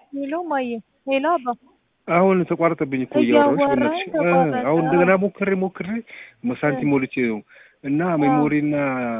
ሄሎ ማየ ሄሎ አባ አሁን ተቋረጠብኝ እኮ እያወራሁሽ እያወራኝ በእናትሽ። እ ተቋረጠ። አሁን እንደገና ሞክሬ ሞክሬ ሳንቲም ሞልቼ ነው እና ሜሞሪና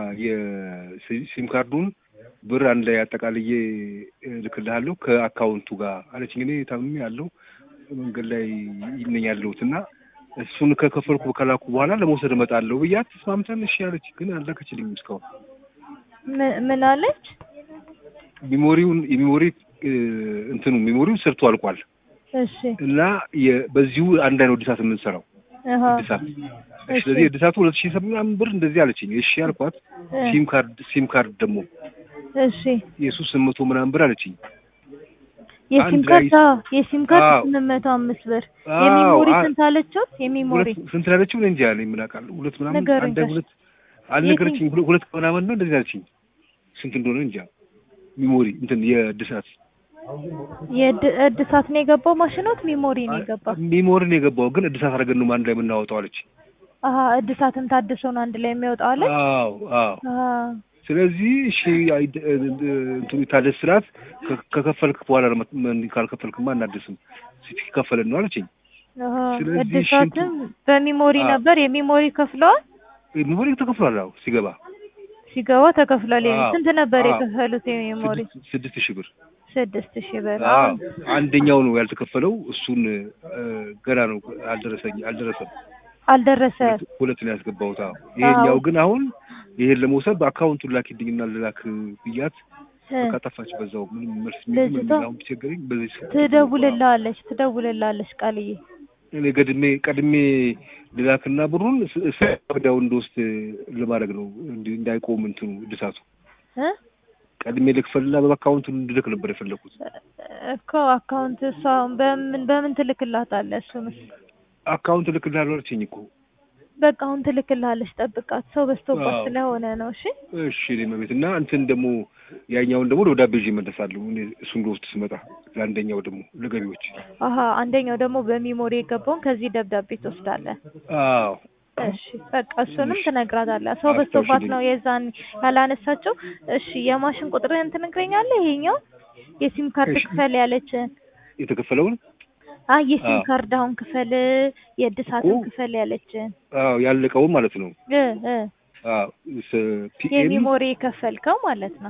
የሲም ካርዱን ብር አንድ ላይ አጠቃልዬ እልክልሃለሁ ከአካውንቱ ጋር አለችኝ። እኔ ታምሜ ያለው መንገድ ላይ ነኝ ያለሁት እና እሱን ከከፈልኩ ከላኩ በኋላ ለመውሰድ እመጣለሁ ብያት ተስማምተን እሺ አለች። ግን አልላከችልኝም እስካሁን ምን- ምን አለች? ሜሞሪውን የሜሞሪ እ እንትኑ ሜሞሪው ሰርቶ አልቋል እሺ እና የ- በዚሁ አንድ አይነት እድሳት የምንሰራው አሃ እድሳት እሺ። ስለዚህ እድሳቱ ሁለት ሺህ ምናምን ብር እንደዚህ አለችኝ። እሺ አልኳት። እ ሲም ካርድ ሲም ካርድ ደግሞ እሺ የሱ ስምንት መቶ ምናምን ብር አለችኝ። የሲም አንድ ካርድ ላይ- አዎ፣ የሲም ካርድ አዎ። ስምንት መቶ አምስት ብር አዎ፣ የሚሞሪ አ- ስንት አለችው? የሚሞሪ ሁለት ስንት ላለችው እኔ እንጃ እኔ ምን አውቃለሁ። ሁለት ምናምን ንገረኝ አንድ ጋሽ። ሁለት አልነገረችኝ። ሁለት ሁለት ምናምን ነው እንደዚህ አለችኝ። ስንት እንደሆነ እንጃ። ሚሞሪ እንትን የእድሳት የእድ- እድሳት ነው የገባው ማሽኖት ሚሞሪ ነው የገባው? ሚሞሪ ነው የገባው ግን እድሳት አድርገን ነው አንድ ላይ የምናወጣው አለች። አሀ እድሳትም ታድሶ ነው አንድ ላይ የሚወጣው አለች? አዎ አዎ አሀ ስለዚህ እሺ አይ- እ- እ- እንትኑ ይታደስ ስላት ከ- ከከፈልክ በኋላ ነው መት- ምን ካልከፈልክማ አናድስም ሲከፈለን ነው አለችኝ። አሀ ስለዚህ እድሳትም በሚሞሪ አዎ። ነበር የሚሞሪ ከፍለዋል? ሚሞሪ ተከፍሏል። አዎ ሲገባ ሲገባ ተከፍሏል። የሚ- አዎ፣ ስንት ነበር አዎ። የከፈሉት የሚሞሪ? ስድስት ስድስት ሺህ ብር ስድስት ሺህ ብር። አዎ አሁን አንደኛው ነው ያልተከፈለው። እሱን እ፣ ገና ነው አልደረሰኝ አልደረሰም። አልደረሰ ሁለት- ሁለት ነው ያስገባሁት። አዎ ይሄኛው አዎ። ግን አሁን ይሄን ለመውሰድ በአካውንቱን ላኪልኝና ልላክ ብያት እ፣ በቃ ጠፋች። በዛው ምንም መልስ ምንም ልጅቷ አሁን ቢቸገረኝ በዚህ ስልክ ትደውልልሃለች ትደውልልሃለች ቃልዬ እኔ ቀድሜ ቀድሜ ልላክና ብሩን ስ- ስ- ወዲያው እንደወስድ ለማድረግ ነው እንዲ- እንዳይቆም እንትኑ እድሳቱ እ ቀድሜ ልክፈልና በአካውንቱ እንድልክ ነበር የፈለኩት። እኮ አካውንት እሷ በምን በምን ትልክላታለህ? እሱንስ አካውንት ልክልሃለሁ አለችኝ እኮ። በቃ አሁን ትልክልሃለች። ጠብቃት፣ ሰው በዝቶባት አዎ። ስለሆነ ነው። እሺ እሺ እኔ መቤት እና እንትን ደግሞ ያኛውን ደግሞ ደብዳቤ ይዤ እመለሳለሁ። እኔ እሱን ልወስድ ስመጣ ለአንደኛው ደግሞ ለገቢዎች። አሀ አንደኛው ደግሞ በሚሞሪ የገባውን ከዚህ ደብዳቤ ትወስዳለህ። አዎ እሺ በቃ እሱንም እሺ። ትነግራታለህ። ሰው አስታውሽልኝ። በዝቶባት ነው የዛን ያላነሳችው። እሺ የማሽን ቁጥርህን ትነግረኛለህ? ይሄኛው የሲም ካርድ እሺ። ክፈል ያለችን የተከፈለውን አይ የሲም አዎ። ካርድ አሁን ክፈል የእድሳትን እኮ። ክፈል ያለችን አዎ ያለቀውን ማለት ነው። እ እ አዎ ፒኤም የሚሞሪ የከፈልከው ማለት ነው።